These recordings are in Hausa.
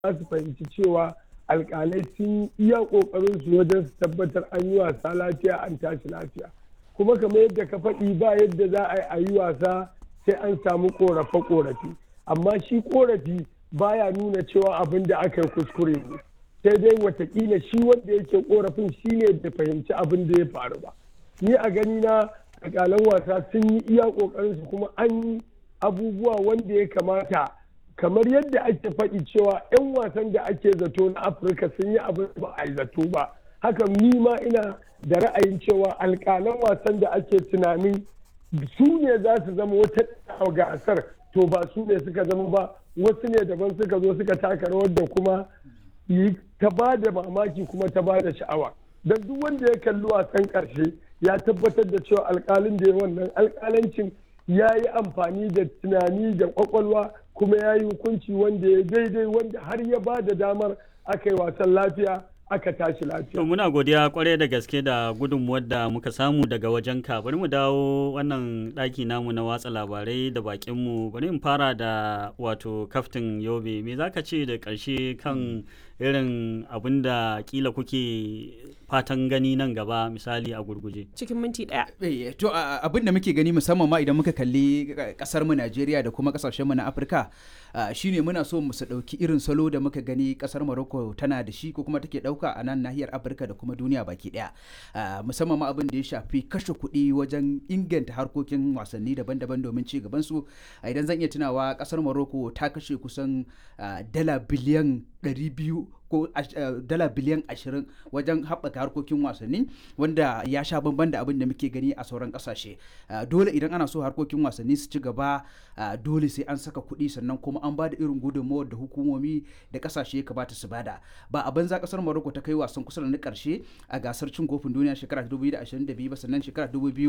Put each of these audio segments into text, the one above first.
za su fahimci cewa alkalai sun iya kokarin su wajen su tabbatar an yi wasa lafiya an tashi lafiya kuma kamar yadda ka faɗi ba yadda za a yi a yi wasa sai an samu korafe korafi amma shi korafi baya nuna cewa abin da aka yi kuskure ne sai dai watakila shi wanda yake korafin shi ne da fahimci abin da ya faru ba ni a gani na alkalan wasa sun yi iya kokarin su kuma an yi abubuwa wanda ya kamata kamar yadda ake faɗi cewa 'yan wasan da ake zato na afirka sun yi abin ba a yi zato ba haka ni ma ina da ra'ayin cewa alƙalan wasan da ake tunanin su ne za su zama wata gasar to ba su ne suka zama ba wasu ne daban suka zo suka taka rawar da kuma yi ta ba da mamaki kuma ta ba da sha'awa don duk wanda ya kalli wasan ƙarshe ya tabbatar da cewa alƙalin da ya wannan alƙalancin ya yi amfani da tunani da kwakwalwa kuma ya yi hukunci wanda ya daidai wanda har ya ba da damar aka yi wasan lafiya aka tashi lafiya. To muna godiya kwarai da gaske da gudunmuwar da muka samu daga wajen ka bari mu dawo wannan ɗaki namu na watsa labarai da bakinmu bari in fara da wato kaftin yobe me zaka ce da ƙarshe kan irin abin da kila kuke fatan gani nan gaba misali a gurguje cikin minti daya to abin da muke gani musamman ma idan muka kalli kasar mu Najeriya da kuma kasashen mu na Afirka shine muna so mu su dauki irin salo da muka gani kasar Morocco tana da shi ko kuma take dauka a nan nahiyar Afirka da kuma duniya baki daya musamman ma abin da ya shafi kashe kuɗi wajen inganta harkokin wasanni daban-daban domin ci gaban su idan zan iya tunawa kasar Morocco ta kashe kusan dala biliyan 200 ko dala biliyan ashirin wajen haɓaka harkokin wasanni wanda ya sha bamban da abin da muke gani a sauran ƙasashe dole idan ana so harkokin wasanni su ci gaba dole sai an saka kuɗi sannan kuma an ba da irin gudunmawar da hukumomi da ƙasashe ya kamata su bada ba a banza ƙasar Morocco ta kai wasan kusa da na ƙarshe a gasar cin kofin duniya shekara 2022 ba sannan shekara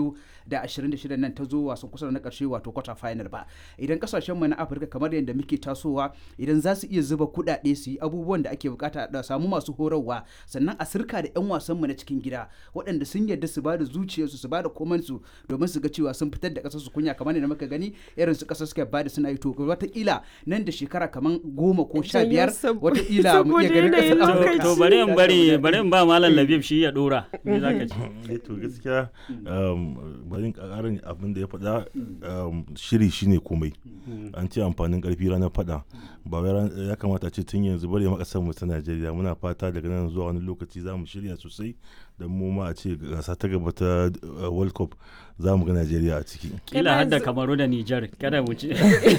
2026 nan ta zo wasan kusa da na ƙarshe wato quarter final ba idan ƙasashen mu na Afirka kamar yadda muke tasowa idan za su iya zuba kuɗaɗe su yi abubuwan da ake bukata bukata da samu masu horarwa sannan a sirka da 'yan wasanmu na cikin gida waɗanda sun yarda su bada zuciyarsu su bada komansu domin su ga cewa sun fitar da ƙasar su kunya kamar da muka gani irin su ƙasar suka bada suna yi to wataƙila nan da shekara kamar goma ko sha biyar wataƙila mu iya ganin ƙasar to bari in bari bari in ba malam labib shi ya dora me zaka ce to gaskiya bari in ƙarin abin da ya faɗa shiri shine komai an ce amfanin ƙarfi ranar faɗa ba ya kamata ce tun yanzu bari makasar mu ta Najeriya muna fata daga nan zuwa wani lokaci za mu shirya sosai da mu ma a ce gasa ta gaba ta World Cup za mu ga Najeriya a ciki. Kila hadda Kamaru da Nijar kada mu ci.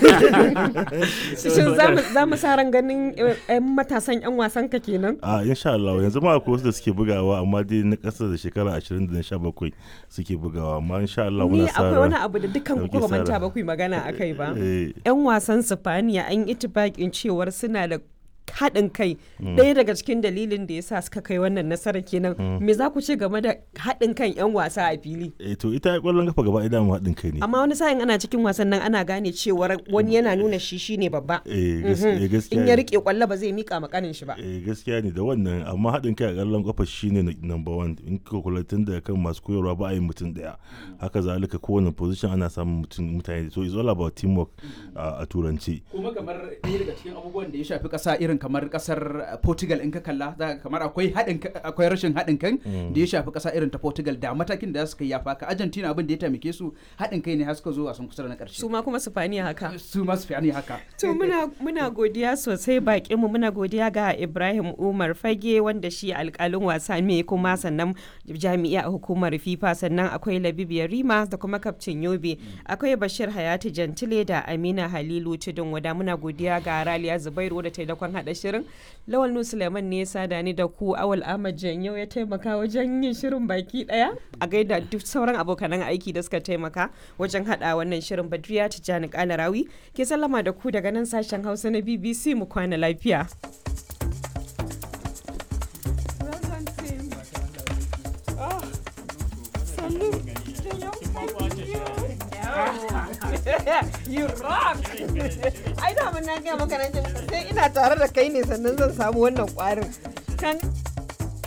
Shin za mu sa ran ganin 'yan matasan 'yan wasan ka kenan? A insha Allah yanzu ma akwai wasu da suke bugawa amma dai na ƙasa da shekara 20 da na 17 suke bugawa amma insha Allah muna sa akwai wani abu da dukkan ku ba manta ba ku magana akai ba. 'Yan wasan Sifaniya an yi itibakin cewar suna da haɗin kai ɗaya daga cikin dalilin da ya sa suka kai wannan nasara kenan me za ku ce game da haɗin kan 'yan wasa a fili eh to ita ƙwallon kafa gaba ɗaya mu haɗin kai ne amma wani sa'in ana cikin wasan nan ana gane cewar wani yana nuna shi shine babba eh gaskiya in ya rike kwallo ba zai mika makanin shi ba eh gaskiya ne da wannan amma haɗin kai a ƙwallon kafa shine number one in ka kula tun da kan masu koyarwa ba a yi mutum ɗaya haka zalika kowane position ana samun mutum mutane so it's all about teamwork a turanci kuma kamar ɗaya daga cikin abubuwan da ya shafi ƙasa irin kamar kasar Portugal in ka kalla za kamar akwai haɗin akwai rashin haɗin kan da ya shafi ƙasa irin ta Portugal da matakin da suka yafa ka Argentina abin da ya taimake su haɗin kai ne har suka zo wasan kusa da na ƙarshe su ma kuma Spaniya haka su ma Spaniya haka to muna muna godiya sosai bakin mu muna godiya ga Ibrahim Umar Fage wanda shi alƙalin wasa ne kuma sannan jami'a a hukumar FIFA sannan akwai Labib Yarima da kuma kaftin Yobe akwai Bashir Hayati Jantile da Amina Halilu Tudun wada muna godiya ga Raliya Zubairu da taimakon haɗa shirin Lawal Nu Suleiman ne ya sada ni da ku Awal Ahmad Janyau ya taimaka wajen yin shirin baki daya a gaida duk sauran abokanan aiki da suka taimaka wajen hada wannan shirin Badriya Tijjani Kalarawi ke sallama da ku daga nan sashen Hausa na BBC mu kwana lafiya. you rock ai da mun na ga maka sai ina tare da kai ne sannan zan samu wannan kwarin kan